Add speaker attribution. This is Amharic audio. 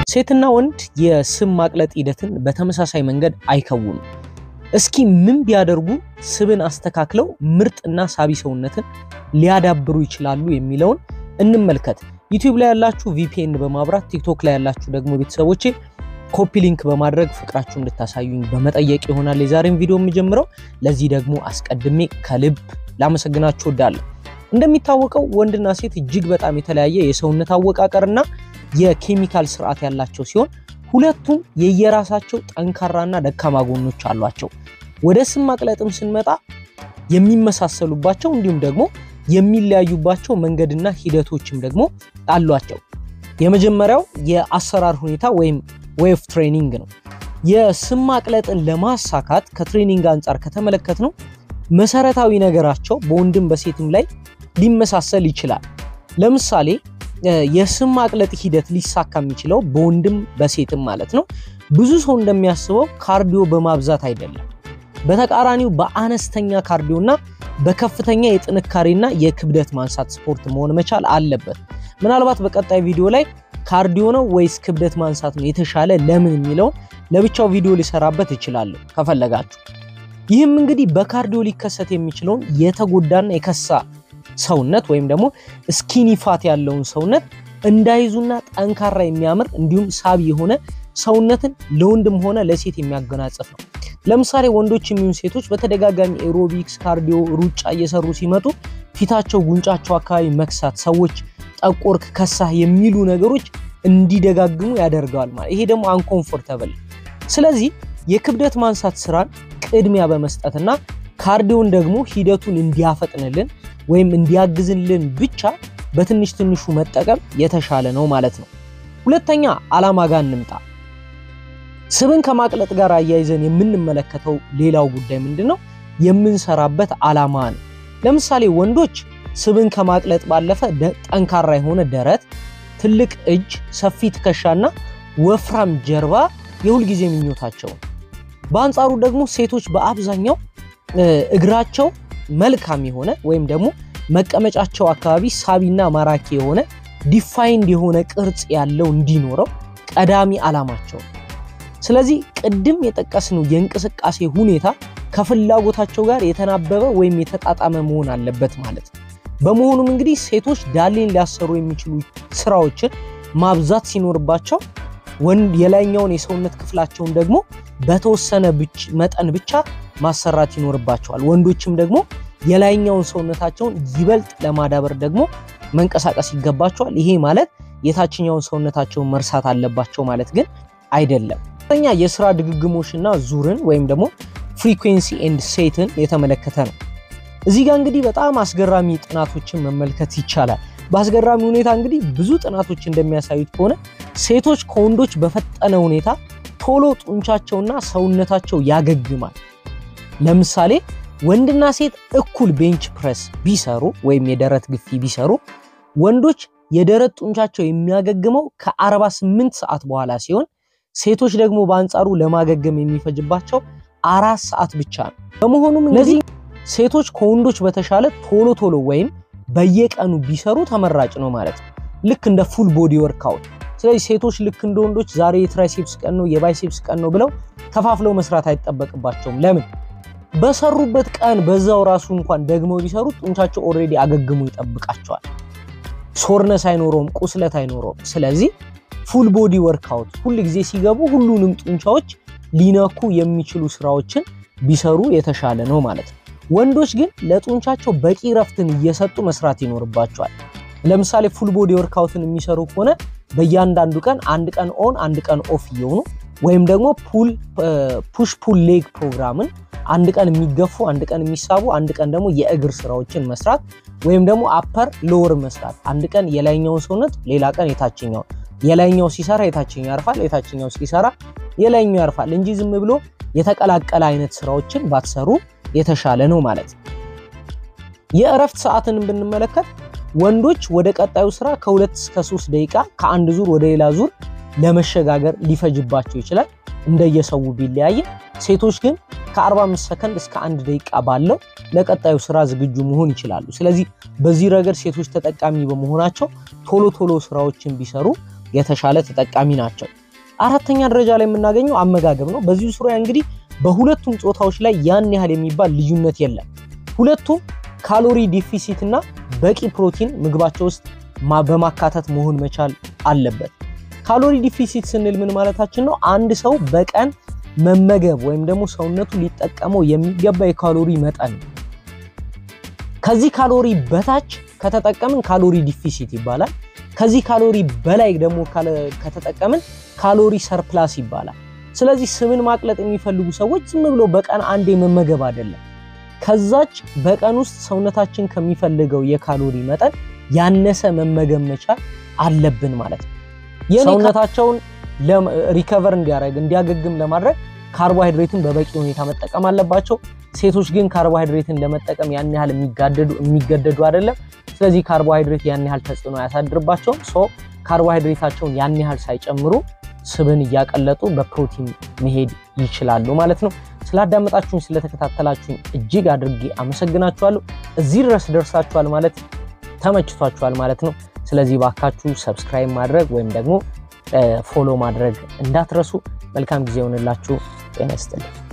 Speaker 1: ሴትና ወንድ የስብ ማቅለጥ ሂደትን በተመሳሳይ መንገድ አይከውኑም። እስኪ ምን ቢያደርጉ ስብን አስተካክለው ምርጥና ሳቢ ሰውነትን ሊያዳብሩ ይችላሉ የሚለውን እንመልከት። ዩቲዩብ ላይ ያላችሁ ቪፒኤን በማብራት ቲክቶክ ላይ ያላችሁ ደግሞ ቤተሰቦቼ ኮፒ ሊንክ በማድረግ ፍቅራችሁ እንድታሳዩኝ በመጠየቅ ይሆናል የዛሬን ቪዲዮ የምጀምረው። ለዚህ ደግሞ አስቀድሜ ከልብ ላመሰግናችሁ እወዳለሁ። እንደሚታወቀው ወንድና ሴት እጅግ በጣም የተለያየ የሰውነት አወቃቀርና የኬሚካል ስርዓት ያላቸው ሲሆን ሁለቱም የየራሳቸው ጠንካራና ደካማ ጎኖች አሏቸው። ወደ ስብ ማቅለጥም ስንመጣ የሚመሳሰሉባቸው እንዲሁም ደግሞ የሚለያዩባቸው መንገድና ሂደቶችም ደግሞ አሏቸው። የመጀመሪያው የአሰራር ሁኔታ ወይም ዌይ ኦፍ ትሬኒንግ ነው። የስብ ማቅለጥን ለማሳካት ከትሬኒንግ አንጻር ከተመለከት ነው መሰረታዊ ነገራቸው በወንድም በሴትም ላይ ሊመሳሰል ይችላል። ለምሳሌ የስብ ማቅለጥ ሂደት ሊሳካ የሚችለው በወንድም በሴትም ማለት ነው ብዙ ሰው እንደሚያስበው ካርዲዮ በማብዛት አይደለም። በተቃራኒው በአነስተኛ ካርዲዮና በከፍተኛ የጥንካሬና የክብደት ማንሳት ስፖርት መሆን መቻል አለበት። ምናልባት በቀጣይ ቪዲዮ ላይ ካርዲዮ ነው ወይስ ክብደት ማንሳት ነው የተሻለ ለምን የሚለውን ለብቻው ቪዲዮ ሊሰራበት እችላለሁ ከፈለጋችሁ። ይህም እንግዲህ በካርዲዮ ሊከሰት የሚችለውን የተጎዳና የከሳ ሰውነት ወይም ደግሞ ስኪኒ ፋት ያለውን ሰውነት እንዳይዙና ጠንካራ የሚያምር እንዲሁም ሳቢ የሆነ ሰውነትን ለወንድም ሆነ ለሴት የሚያጎናጽፍ ነው። ለምሳሌ ወንዶች የሚሆኑ ሴቶች በተደጋጋሚ ኤሮቢክስ፣ ካርዲዮ፣ ሩጫ እየሰሩ ሲመጡ ፊታቸው፣ ጉንጫቸው አካባቢ መክሳት፣ ሰዎች ጠቆርክ፣ ከሳህ የሚሉ ነገሮች እንዲደጋግሙ ያደርገዋል ማለት ይሄ ደግሞ አንኮምፎርተብል። ስለዚህ የክብደት ማንሳት ስራን ቅድሚያ በመስጠትና ካርዲዮን ደግሞ ሂደቱን እንዲያፈጥንልን ወይም እንዲያግዝልን ብቻ በትንሽ ትንሹ መጠቀም የተሻለ ነው ማለት ነው። ሁለተኛ ዓላማ ጋር እንምጣ። ስብን ከማቅለጥ ጋር አያይዘን የምንመለከተው ሌላው ጉዳይ ምንድን ነው? የምንሰራበት ዓላማ ነው። ለምሳሌ ወንዶች ስብን ከማቅለጥ ባለፈ ጠንካራ የሆነ ደረት፣ ትልቅ እጅ፣ ሰፊ ትከሻና ወፍራም ጀርባ የሁልጊዜ ምኞታቸው ነው። በአንጻሩ ደግሞ ሴቶች በአብዛኛው እግራቸው መልካም የሆነ ወይም ደግሞ መቀመጫቸው አካባቢ ሳቢና ማራኪ የሆነ ዲፋይንድ የሆነ ቅርጽ ያለው እንዲኖረው ቀዳሚ ዓላማቸው። ስለዚህ ቅድም የጠቀስነው የእንቅስቃሴ ሁኔታ ከፍላጎታቸው ጋር የተናበበ ወይም የተጣጣመ መሆን አለበት ማለት ነው። በመሆኑም እንግዲህ ሴቶች ዳሌን ሊያሰሩ የሚችሉ ስራዎችን ማብዛት ሲኖርባቸው ወንድ የላይኛውን የሰውነት ክፍላቸውን ደግሞ በተወሰነ መጠን ብቻ ማሰራት ይኖርባቸዋል። ወንዶችም ደግሞ የላይኛውን ሰውነታቸውን ይበልጥ ለማዳበር ደግሞ መንቀሳቀስ ይገባቸዋል። ይሄ ማለት የታችኛውን ሰውነታቸውን መርሳት አለባቸው ማለት ግን አይደለም። ተኛ የስራ ድግግሞሽና ዙርን ወይም ደግሞ ፍሪኩዌንሲ ኤንድ ሴትን የተመለከተ ነው። እዚህ ጋር እንግዲህ በጣም አስገራሚ ጥናቶችን መመልከት ይቻላል። በአስገራሚ ሁኔታ እንግዲህ ብዙ ጥናቶች እንደሚያሳዩት ከሆነ ሴቶች ከወንዶች በፈጠነ ሁኔታ ቶሎ ጡንቻቸውና ሰውነታቸው ያገግማል። ለምሳሌ ወንድና ሴት እኩል ቤንች ፕረስ ቢሰሩ ወይም የደረት ግፊ ቢሰሩ ወንዶች የደረት ጡንቻቸው የሚያገግመው ከ48 ሰዓት በኋላ ሲሆን ሴቶች ደግሞ በአንጻሩ ለማገገም የሚፈጅባቸው አራት ሰዓት ብቻ ነው። በመሆኑም እነዚህ ሴቶች ከወንዶች በተሻለ ቶሎ ቶሎ ወይም በየቀኑ ቢሰሩ ተመራጭ ነው ማለት ነው። ልክ እንደ ፉል ቦዲ ወርክአውት። ስለዚህ ሴቶች ልክ እንደ ወንዶች ዛሬ የትራይሴፕስ ቀን ነው የባይሴፕስ ቀን ነው ብለው ከፋፍለው መስራት አይጠበቅባቸውም። ለምን? በሰሩበት ቀን በዛው ራሱ እንኳን ደግመው ቢሰሩ ጡንቻቸው ኦልሬዲ አገግሞ ይጠብቃቸዋል። ሶርነስ አይኖረውም፣ ቁስለት አይኖረውም። ስለዚህ ፉል ቦዲ ወርክአውት ሁል ጊዜ ሲገቡ ሁሉንም ጡንቻዎች ሊነኩ የሚችሉ ስራዎችን ቢሰሩ የተሻለ ነው ማለት ነው። ወንዶች ግን ለጡንቻቸው በቂ ረፍትን እየሰጡ መስራት ይኖርባቸዋል። ለምሳሌ ፉል ቦዲ ወርክአውትን የሚሰሩ ከሆነ በእያንዳንዱ ቀን አንድ ቀን ኦን አንድ ቀን ኦፍ እየሆኑ ወይም ደግሞ ፑሽ ፑል ሌግ ፕሮግራምን አንድ ቀን የሚገፉ አንድ ቀን የሚሳቡ አንድ ቀን ደግሞ የእግር ስራዎችን መስራት ወይም ደግሞ አፐር ሎወር መስራት አንድ ቀን የላይኛውን ሰውነት ሌላ ቀን የታችኛውን የላይኛው ሲሰራ የታችኛው ያርፋል፣ የታችኛው ሲሰራ የላይኛው ያርፋል እንጂ ዝም ብሎ የተቀላቀለ አይነት ስራዎችን ባትሰሩ የተሻለ ነው ማለት ነው። የእረፍት ሰዓትን ብንመለከት ወንዶች ወደ ቀጣዩ ስራ ከሁለት እስከ ሶስት ደቂቃ ከአንድ ዙር ወደ ሌላ ዙር ለመሸጋገር ሊፈጅባቸው ይችላል እንደየሰው ቢለያየ። ሴቶች ግን ከ45 ሰከንድ እስከ አንድ ደቂቃ ባለው ለቀጣዩ ስራ ዝግጁ መሆን ይችላሉ። ስለዚህ በዚህ ረገድ ሴቶች ተጠቃሚ በመሆናቸው ቶሎ ቶሎ ስራዎችን ቢሰሩ የተሻለ ተጠቃሚ ናቸው። አራተኛ ደረጃ ላይ የምናገኘው አመጋገብ ነው። በዚሁ ዙሪያ እንግዲህ በሁለቱም ጾታዎች ላይ ያን ያህል የሚባል ልዩነት የለም። ሁለቱም ካሎሪ ዲፊሲት እና በቂ ፕሮቲን ምግባቸው ውስጥ በማካተት መሆን መቻል አለበት። ካሎሪ ዲፊሲት ስንል ምን ማለታችን ነው? አንድ ሰው በቀን መመገብ ወይም ደግሞ ሰውነቱ ሊጠቀመው የሚገባ የካሎሪ መጠን ነው። ከዚህ ካሎሪ በታች ከተጠቀምን ካሎሪ ዲፊሲት ይባላል። ከዚህ ካሎሪ በላይ ደግሞ ከተጠቀምን ካሎሪ ሰርፕላስ ይባላል። ስለዚህ ስብን ማቅለጥ የሚፈልጉ ሰዎች ዝም ብሎ በቀን አንዴ መመገብ አይደለም። ከዛች በቀን ውስጥ ሰውነታችን ከሚፈልገው የካሎሪ መጠን ያነሰ መመገብ መቻል አለብን ማለት ነው። ሰውነታቸውን ሪከቨር እንዲያደርግ እንዲያገግም ለማድረግ ካርቦሃይድሬትን በበቂ ሁኔታ መጠቀም አለባቸው። ሴቶች ግን ካርቦሃይድሬትን ለመጠቀም ያን ያህል የሚገደዱ አይደለም። ስለዚህ ካርቦሃይድሬት ያን ያህል ተጽዕኖ አያሳድርባቸውም። ሶ ካርቦሃይድሬታቸውን ያን ያህል ሳይጨምሩ ስብን እያቀለጡ በፕሮቲን መሄድ ይችላሉ ማለት ነው። ስላዳመጣችሁኝ ስለተከታተላችሁኝ እጅግ አድርጌ አመሰግናችኋለሁ። እዚህ ድረስ ደርሳችኋል ማለት ተመችቷችኋል ማለት ነው። ስለዚህ ባካችሁ ሰብስክራይብ ማድረግ ወይም ደግሞ ፎሎ ማድረግ እንዳትረሱ። መልካም ጊዜ ይሆንላችሁ። ጤና ይስጥልኝ።